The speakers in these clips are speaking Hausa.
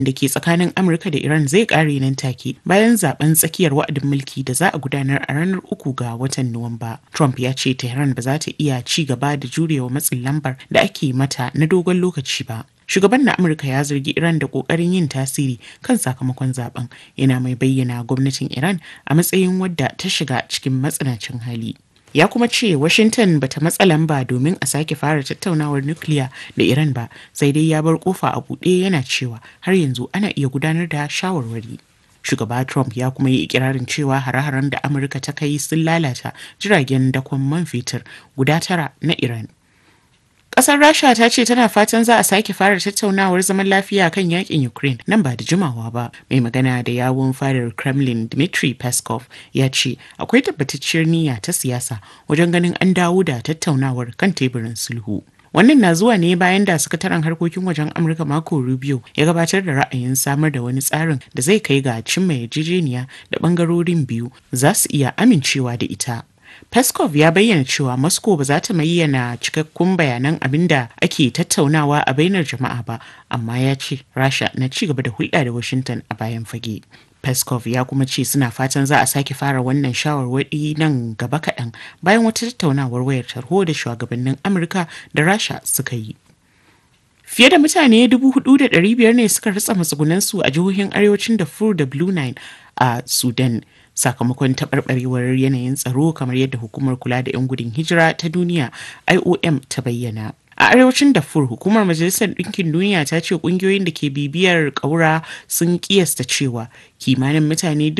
da ke tsakanin Amurka da Iran zai kare nan take bayan zaben tsakiyar wa'adin mulki da za a gudanar a ranar uku ga watan Nuwamba. Trump ya ce Tehran ba za ta iya ci gaba da jurewa matsin lambar da ake mata na dogon lokaci ba. Shugaban na Amurka ya zargi Iran da kokarin yin tasiri kan sakamakon zaben yana mai bayyana gwamnatin Iran a matsayin wadda ta shiga cikin matsanancin hali. ya kuma ce washington bata matsa lamba domin a sake fara tattaunawar nukiliya da iran ba sai dai ya bar kofa a buɗe yana cewa har yanzu ana iya gudanar da shawarwari shugaba trump ya kuma yi ikirarin cewa hare-haren da amurka ta kai sun lalata jiragen dakon man fetur guda tara na iran Ƙasar Rasha ta ce tana fatan za a sake fara tattaunawar zaman lafiya kan yakin Ukraine nan ba da jimawa ba. Mai magana da yawun fadar Kremlin Dmitry Peskov ya ce akwai tabbatacciyar niyya ta siyasa wajen ganin an dawo da tattaunawar kan teburin sulhu. Wannan na zuwa ne bayan da sakataren harkokin wajen Amurka Marco Rubio ya gabatar da ra'ayin samar da wani tsarin da zai kai ga cimma yarjejeniya da bangarorin biyu za su iya amincewa da ita. Peskov ya bayyana cewa Moscow ba za ta bayyana cikakkun bayanan abin da ake tattaunawa a bainar jama'a ba, amma ya ce Rasha na ci gaba da hulɗa da Washington a bayan fage. Peskov ya kuma ce suna fatan za a sake fara wannan shawarwari nan gaba kaɗan bayan wata tattaunawar wayar tarho da shugabannin Amurka da Rasha suka yi. Fiye da mutane 4,500 ne suka ritsa matsugunansu a jihohin arewacin Darfur da Blue Nile a Sudan. sakamakon taɓarɓarewar yanayin tsaro kamar yadda hukumar kula da 'yan gudun hijira ta duniya IOM ta bayyana. A arewacin Darfur hukumar Majalisar Ɗinkin Duniya ta ce ƙungiyoyin da ke bibiyar ƙaura sun ƙiyasta cewa kimanin mutane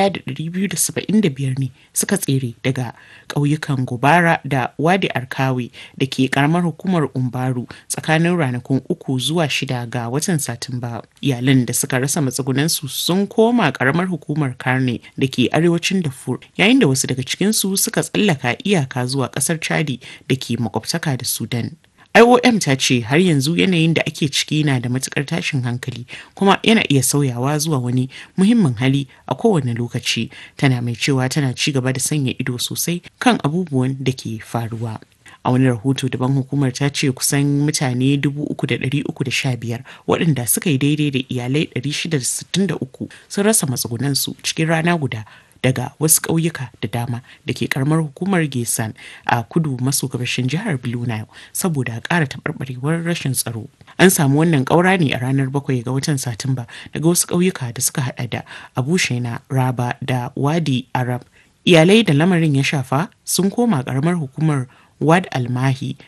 1,275 ne suka tsere daga ƙauyukan Gobara da Wadi Arkawe da ke ƙaramar hukumar Umbaru tsakanin ranakun uku zuwa shida ga watan Satumba. Iyalan da suka rasa matsugunansu sun koma ƙaramar hukumar Karne da ke arewacin Darfur yayin da wasu daga cikinsu suka tsallaka iyaka zuwa ƙasar Chadi da ke makwabtaka da Sudan. IOM ta ce har yanzu yanayin da ake ciki na da matukar tashin hankali kuma yana iya sauyawa zuwa wani muhimmin hali a kowane lokaci tana mai cewa tana ci gaba da sanya ido sosai kan abubuwan da ke faruwa. a wani rahoto daban hukumar ta ce kusan mutane 3,315 waɗanda suka yi daidai da iyalai 663 sun rasa matsugunansu cikin rana guda daga wasu ƙauyuka da dama da ke karamar hukumar gesan a kudu maso gabashin jihar blue nile saboda ƙara taɓarɓarewar rashin tsaro an samu wannan ƙaura ne a ranar bakwai ga watan satumba daga wasu ƙauyuka da suka hada da abu shaina raba da wadi arab iyalai da lamarin ya shafa sun koma ƙaramar hukumar wad almahi